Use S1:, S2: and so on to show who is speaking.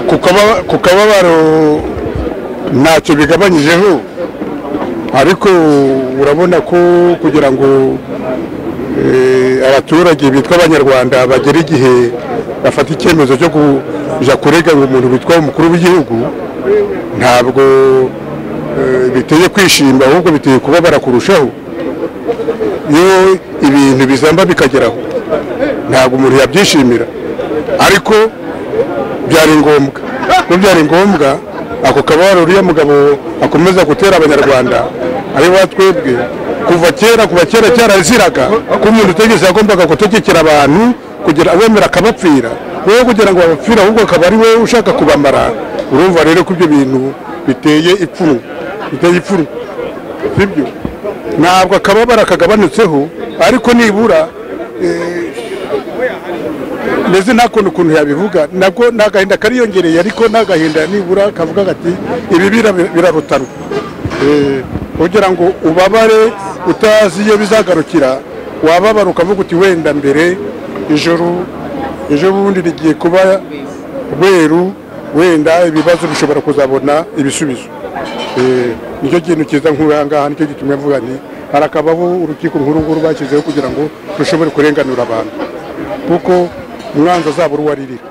S1: ku kababaro ntacyo bigabanyijeho ariko urabona ko kugira ngo eh, abaturage bitwa abanyarwanda bagere igihe bafata icyemezo cyo kujya kurega umuntu witwa umukuru w'igihugu ntabwo eh, biteye kwishima ahubwo biteye kubabara kurushaho iyo ibintu bizamba bikageraho ntabwo umuntu yabyishimira ariko byari ngombwa ko byari ngombwa ako kababaro uriya mugabo akomeza gutera abanyarwanda ari ba twebwe kuva kera kuva kera cyaraziraga ko umuntu utegetse yagombaga gutegekera abantu kugira abemera akabapfira wowe kugira ngo babapfire ahubwo akaba ari wowe ushaka kubamara urumva rero ko ibyo bintu biteye ipfunwe biteye ipfunwe sibyo ntabwo akababara kagabanutseho ariko nibura meze nta kuntu ukuntu yabivuga nabwo nta gahinda kariyongereye ariko nta gahinda nibura kavuga gati ibi birarutaro kugira ngo ubabare utazi iyo bizagarukira wababara ukavuga uti wenda mbere ijoro ejo bundi rigiye kuba rweru wenda ibibazo bishobora kuzabona ibisubizo Eh, nicyo kintu cyiza nk'urangaha nicyo gituma mvuga nti harakabaho urukiko nkuru nguru bashyizeho kugira ngo rushobore kurenganura abantu kuko umwanzi azaba uruwaririra